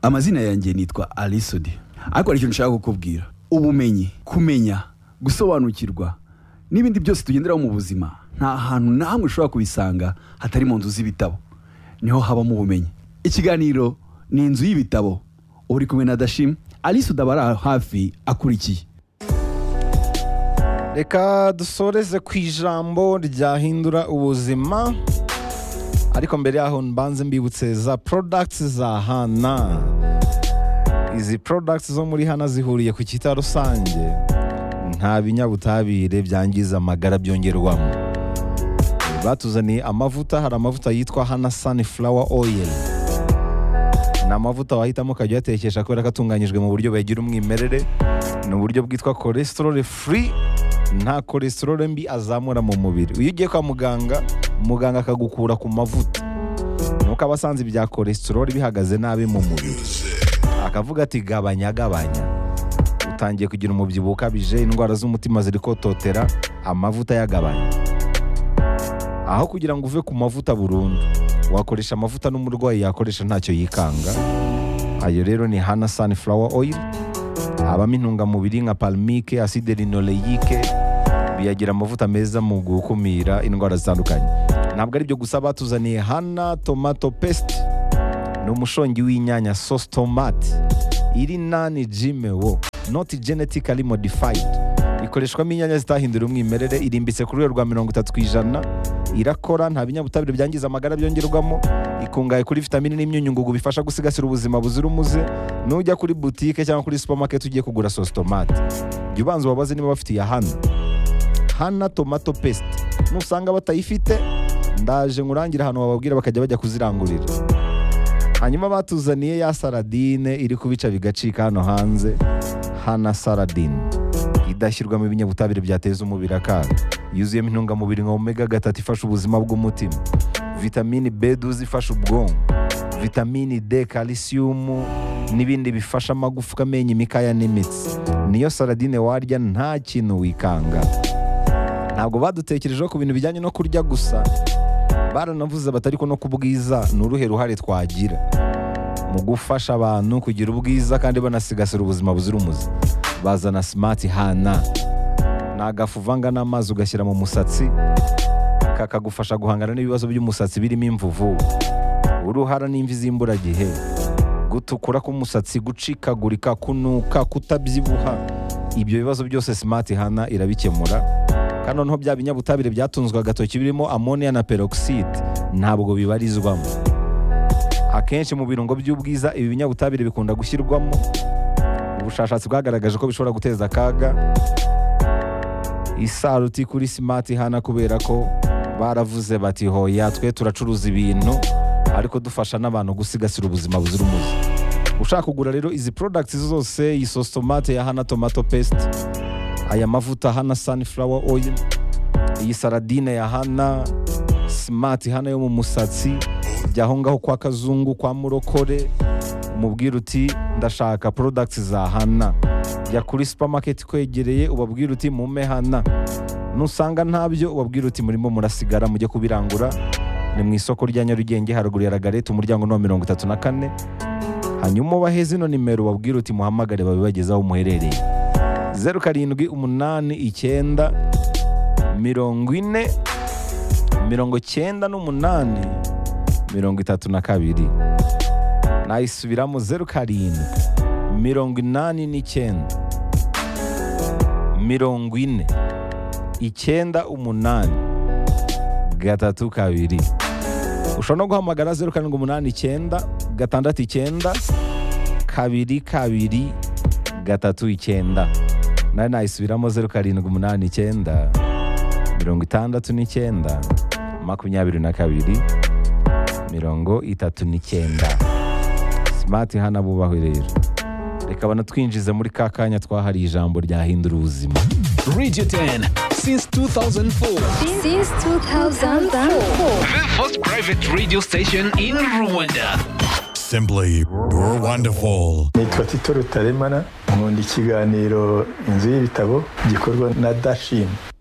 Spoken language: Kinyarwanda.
amazina yanjye nitwa alisodi ariko hari ikintu nshaka kukubwira ubumenyi kumenya gusobanukirwa n'ibindi byose tugenderaho mu buzima nta hantu na hamwe ushobora kubisanga hatari mu nzu z'ibitabo niho habamo ubumenyi ikiganiro ni inzu y'ibitabo uri kumwe na dashim alisodi aba ari aho hafi akurikiye reka dusoreze ku ijambo ryahindura ubuzima ariko mbere yaho mbanze mbibutse za products za hana izi products zo muri hana zihuriye ku cyita rusange nta binyabutabire byangiza amagara byongerwamo batuzaniye amavuta hari amavuta yitwa hana sunflower oil ni amavuta wahitamo ukajya uyatekesha kubera ko atunganyijwe mu buryo bugira umwimerere ni uburyo bwitwa cholesterol free nta cholesterol mbi azamura mu mubiri iyo ugiye kwa muganga muganga akagukura ku mavuta nuko aba asanze ibya cholesterol bihagaze nabi mu mubiri akavuga ati gabanya gabanya utangiye kugira umubyibuho ukabije indwara z'umutima ziri kototera amavuta yagabanya aho kugira ngo uve ku mavuta burundu wakoresha amavuta n'umurwayi yakoresha ntacyo yikanga ayo rero ni hana sunflower oil habamo intungamubiri nka palmike acide linoleique biyagira amavuta meza mu gukumira indwara zitandukanye ntabwo ari byo gusa batuzaniye hana tomato paste ni umushongi w'inyanya sauce tomate iri nani gmo not genetically modified ikoreshwamo inyanya zitahindura umwimerere irimbitse ku rwego rwa mirongo itatu ku ijana irakora nta binyabutabire byangiza amagara byongerwamo ikungahaye kuri vitamini n'imyunyungugu bifasha gusigasira ubuzima buzira umuze nujya kuri butike cyangwa kuri supermarket ugiye kugura sauce tomate jya ubanza ubabaze niba bafite iya hana hana tomato paste nusanga batayifite ndaje ngurangira ahantu wababwira bakajya bajya kuzirangurira hanyuma batuzaniye ya saradine iri kubica bigacika hano hanze hana saradine idashyirwamo ibinyabutabire byateza umubiri akaga yuzuyemo intungamubiri nka omega gatatu ifasha ubuzima bw'umutima vitamini b12 ifasha ubwonko vitamini d kalisiyumu n'ibindi bifasha amagufwa amenyo imikaya n'imitsi niyo saradine warya nta kintu wikanga ntabwo badutekerejeho ku bintu bijyanye no kurya gusa baranavuze batari ko no ku bwiza ni uruhe ruhare twagira mu gufasha abantu kugira ubwiza kandi banasigasira ubuzima buzira umuze bazana simati hana ni agafu uvanga n'amazi ugashyira mu musatsi kakagufasha guhangana n'ibibazo by'umusatsi birimo imvuvu uruhara n'imvi z'imburagihe gutukura k'umusatsi gucikagurika kunuka kutabyibuha ibyo bibazo byose simati hana irabikemura kandi noneho bya binyabutabire byatunzwe agatoki birimo amoniya na peroxide ntabwo bibarizwamo akenshi mu birungo by'ubwiza ibi binyabutabire bikunda gushyirwamo ubushakashatsi bwagaragaje ko bishobora guteza akaga isaruti kuri simati hana kubera ko baravuze bati hoya twe turacuruza ibintu ariko dufasha n'abantu gusigasira ubuzima buzira umuze ushaka kugura rero izi products zose iyi sauce tomate ya hana tomato paste aya mavuta hana sunflower oil iyi saradine ya hana smart hana yo mu musatsi jya aho ngaho kwa kazungu kwa murokore umubwira uti ndashaka products za hana jya kuri supermarket kwegereye ubabwira uti mume hana nusanga ntabyo ubabwira uti murimo murasigara mujye kubirangura ni mu isoko rya nyarugenge haruguru ya ragarete umuryango ni wa mirongo itatu na kane hanyuma ubahe zino nimero ubabwira uti muhamagare babibageze aho muherereye zeru karindwi umunani icyenda mirongo ine mirongo cyenda n'umunani mirongo itatu na kabiri nayisubiramo zeru karindwi mirongo inani n'icyenda mirongo ine icyenda umunani gatatu kabiri ushobora no guhamagara zeru karindwi umunani icyenda gatandatu icyenda kabiri kabiri gatatu icyenda nayo nayisubiramo zeru karindwi umunani icyenda mirongo itandatu n'icyenda makumyabiri na kabiri mirongo itatu n'icyenda simati hana bubaho rero reka banatwinjize muri ka kanya twahariye ijambo ryahindura ubuzima Radio 10 since 2004. Since 2004. The first private radio station in Rwanda. Simply wonderful. nitwa tito rutaremara nkunda ikiganiro inzu y'ibitabo gikorwa na dashini